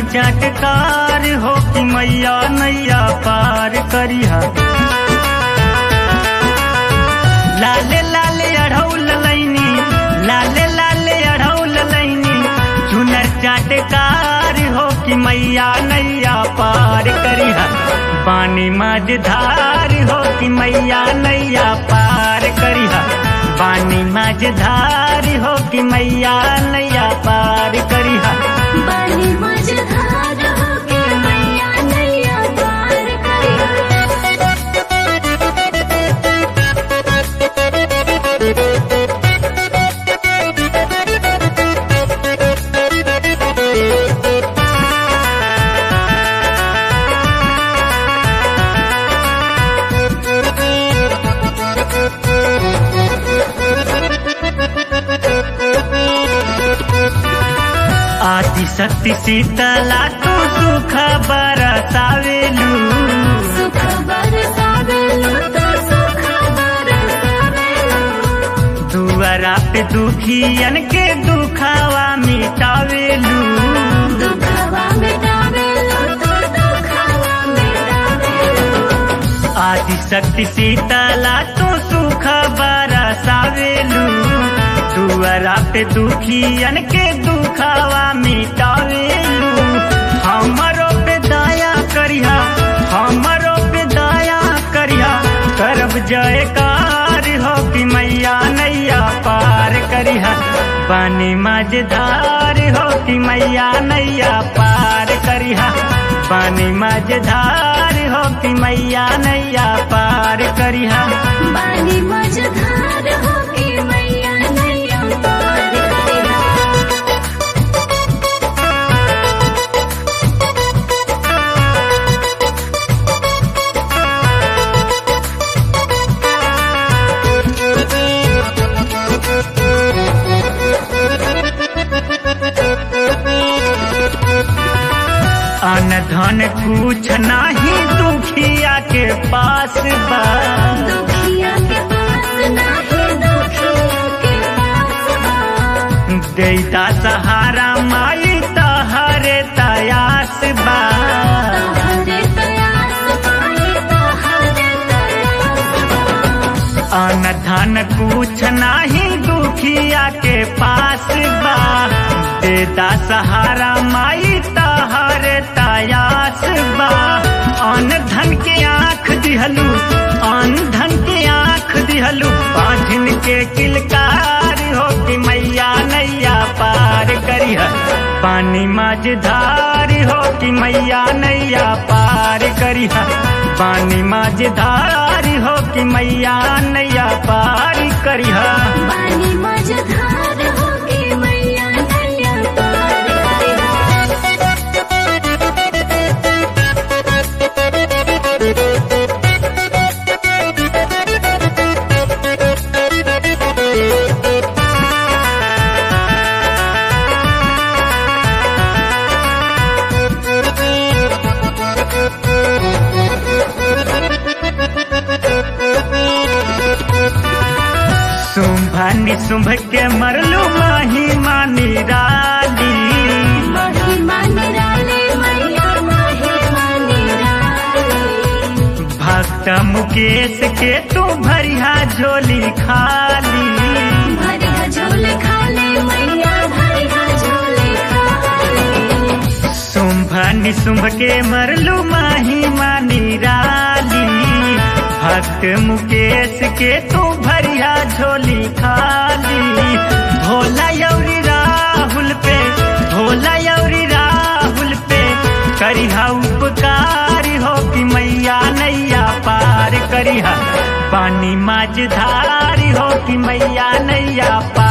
चटकार हो कि मैया नैया पार करिहा लाले लाले अढ़ौल लैनी लाले लाले अढ़ौल लैनी चुनर चटकार हो कि मैया नैया पार करिहा पानी मझधार हो कि मैया नैया पार करिहा पानी मझधार हो कि मैया नैया पार करिहा बानी मझधार होके मैया नैया पार आदि शक्ति शीतला तू सुख बरसावेलू सुख बरसावेलो तो सुख बरसावेलो दुआरा पे दुखियन के दुखावा मिटावेलू दुखवा मिटावेलो तो दुखवा मिटावेलो आदि शक्ति शीतला तू सुख बरसावेलू दुआरा पे दुखियन के दुखावा मिटावेलू हमरो पे दया करिहा हमरो पे दया करिहा करब जयकार हो कि मैया नैया पार करिहा पानी मझधार हो कि मैया नैया पार करिहा पानी मझधार हो कि मैया नैया पार करिहा बानी मझधार होके मैया नैया पार करिहा अन धन कुछ नाही दुखिया के पास बा दुखिया के पास नाही दुखिया के पास बा देता सहारा माई तहरे तयास बा तोहरे तयास पाए तोहरे तयास बा अन धन कुछ नाही दुखिया के पास बा देता सहारा माई तहरे तयास बा अन धन के आँख दिहलू अन धन के आँख दिहलू पाँचन के किलकार हो कि मैया नैया पार करिह पानी मझधार हो कि मैया नैया पार करिह पानी मझधार हो कि मैया नैया पार करिह बानी मझधार होके मैया नैया पार शुंभ निशुंभ के मरलू माही मानी राली महिमा निराले मैया महिमा निराले भक्त मुकेश के तू भरिया झोली खाली भरिया झोल खाले मैया भरिया झोल खाले शुंभ निशुंभ के मरलू माही मानी राली भक्त मुकेश के तू भरिया झोली खाली भोला यौरी राहुल पे भोला यौरी राहुल पे करिहा उपकार हो कि मैया नैया पार करिहा पानी मझधार हो कि मैया नैया पार